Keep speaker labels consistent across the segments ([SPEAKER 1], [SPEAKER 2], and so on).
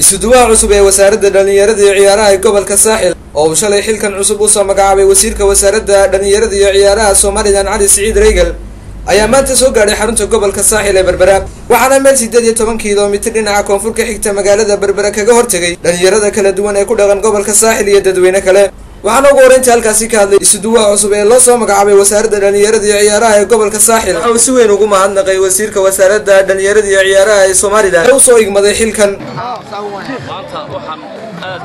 [SPEAKER 1] isuduwaha cusub ee wasaaradda dhallinyarada iyo ciyaaraha ee gobolka saaxil oo uu shalay xilkan cusub usoo magacaabay wasiirka wasaaradda dhallinyarada iyo ciyaaraha somalilan cali siciid reegal ayaa maanta soo gaadhay xarunta gobolka saaxil ee berbera waxaana meel siddeed iyo toban kilomitir dhinaca koonfur ka xigta magaalada berbera kaga hortegay dhallinyarada kala duwan ee ku dhaqan gobolka saaxil iyo dadweyne kale waxaana ugu horeyntii halkaasi ka hadlay isuduwaha cusub ee loo soo magacaabay wasaaradda dhallinyarada iyo ciyaaraha ee gobolka saaxil waxa uu si weyn ugu mahadnaqay wasiirka wasaaradda dhallinyarada iyo ciyaaraha ee somalilan ee usoo igmaday xilkan
[SPEAKER 2] maanta waxaan aad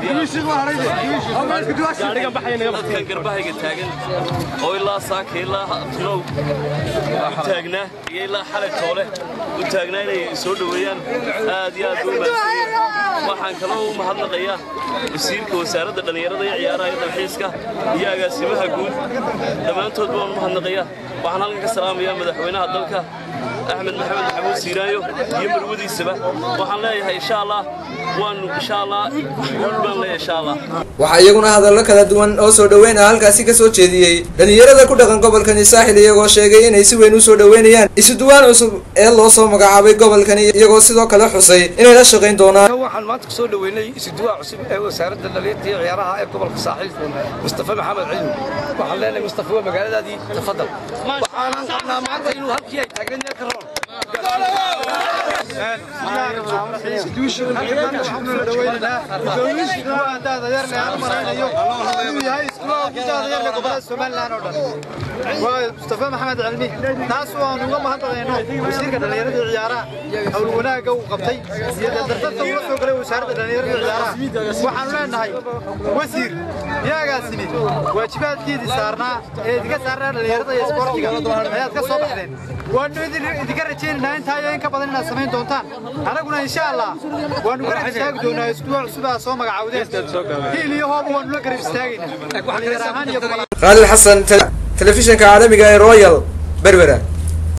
[SPEAKER 2] dadkan garbahayga taagan oo ilaa saaka ilaa tilow u taagnaa iyo ilaa xalay toole u taagnaa inay soo dhoweeyaan aad iyo aad u mahadsanyiin waxaan kaloo u mahadnaqayaa wasiirka wasaaradda dhallinyarada iyo ciyaaraha iyo dalxiiska iyo agaasimaha guud dhammaantoodba waan u mahadnaqayaa waxaan halkan ka salaamayaa madaxweynaha dalka axmed maxamed maxamuud siiraayo iyo marwadiisaba waxaan leeyahay insha allah waanu insha allah guul baan leeyahay insha allah
[SPEAKER 1] waxaa iyaguna hadallo kala duwan oo soo dhoweyn ah halkaasi ka soo jeediyey dhallinyarada ku dhaqan gobolkani saaxil iyagoo sheegay inay si weyn u soo dhoweynayaan isuduwaan cusub ee loo soo magacaabay gobolkani iyagoo sidoo kale xusay inay la shaqayn doonaan
[SPEAKER 3] waxaan maanta kusoo dhoweynay isuduwaha cusub ee wasaaradda dhallinyarta iyo ciyaaraha ee gobolka saaxil mustafa maxamed cilmi waxaan leenahay mustafa waa magaaladaadii tafadal waxaanan qabnaa maanta inuu halkii ay taagnayd meel ka roon
[SPEAKER 4] mustafa maxamed cilmi taas waan uga mahadnaqayno wasiirka dhallinyarada iyo ciyaaraha hawl wanaagga uu qabtay iyo dardarta ula soo galay wasaaradda dhallinyarada iyo ciyaaraha waxaanu leenahay wasiir yaagaasini waajibaadkiidii saarnaa ee idinka saarnaa dhallinyarada iyo isboortiga ayaad ka soo baxdeen waanu idinka rajaynaynaa intaa iyo in ka badan inaad samayn doontaan anaguna insha allah waanu garab istaagi doonaa isbuuc cusubaa soo magacaawdeen hiil iyo hooba waanu la garab istaagaynaa dhallinyar ahaan iyo
[SPEAKER 1] khaalid xasan telefishinka caalamiga ee royal berbera